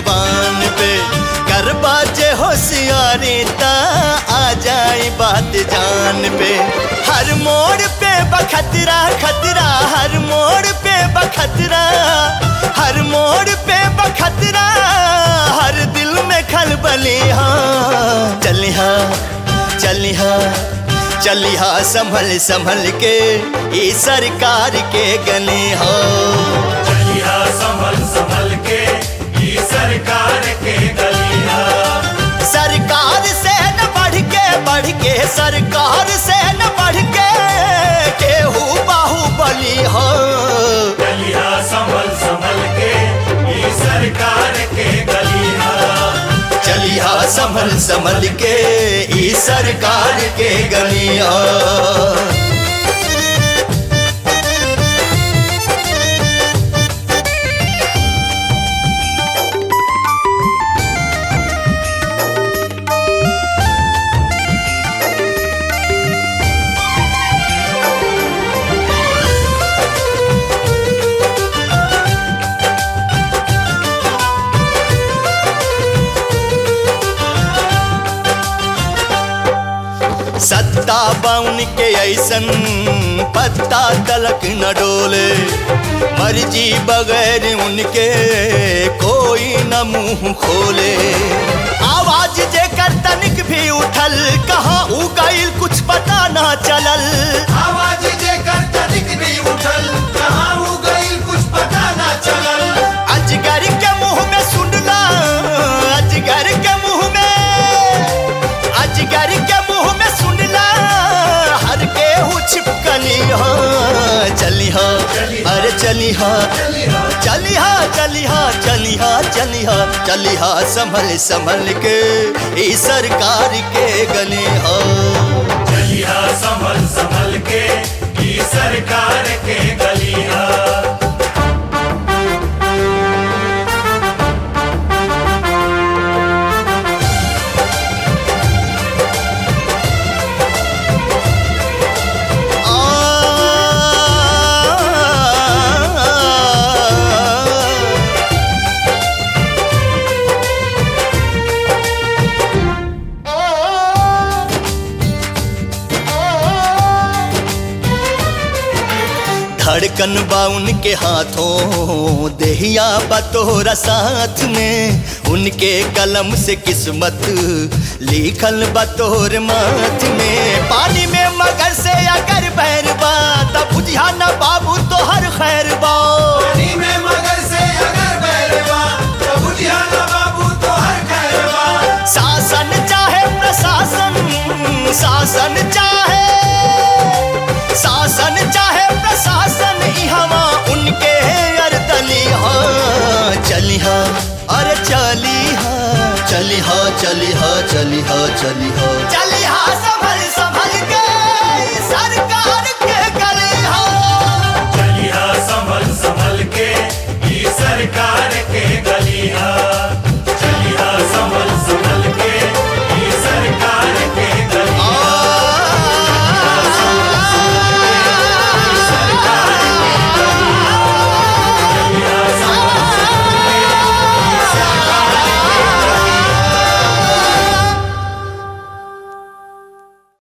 जुबान पे कर बाजे होशियारी ता आ जाए बात जान पे हर मोड़ पे बखतरा खतरा हर मोड़ पे बखतरा हर मोड़ पे बखतरा हर दिल में खलबली हाँ चली हाँ चली हाँ चली हाँ संभल संभल के ई सरकार के गली हो चलिया संभल संभल के ई सरकार के गलिया सरकार से न बढ़ के बढ़ के सरकार से न बढ़ के केहू बाहुबली हो चलिया संभल संभल के ई सरकार के गलिया चलिया संभल संभल के ई सरकार के गलिया सत्ता बाउन के ऐसन पत्ता तलक न डोले मर्जी बगैर उनके कोई न मुंह खोले आवाज जेकर तनिक भी उठल कहाँ उ गईल कुछ पता ना चलल आवाज जेकर तनिक भी उठल कहाँ हो गई कुछ पता ना चलल अजगर के मुंह में सुनला अजगर के मुंह में अजगर के मुंह में सुनला हर के हु छिपकली हो चली हो अरे चली हो चलिया चली हा चली हा चली हा चली हा चली हा संभल संभल के ई सरकार के गली हो चलिया संभल संभल के ई सरकार के गलिया आ धड़कन बा उनके हाथों देहिया बतोरा साथ में उनके कलम से किस्मत लिखल बतोर माथ में पानी में मगर से अगर बैर बा तब बुझिया न बाबू तो हर खैर बा पानी में मगर से अगर बैरवा प्रभु ध्यान बाबू तो हर खैरवा शासन चाहे प्रशासन शासन चाहे शासन चाहे प्रशासन ई हवा उनके अरदली हाँ चली हाँ अरे चली हाँ चली हाँ चली हाँ चली हाँ चली हाँ चली हाँ संभल संभल के सरकार के गली हाँ चलिया संभल संभल के ई सरकार के गलिया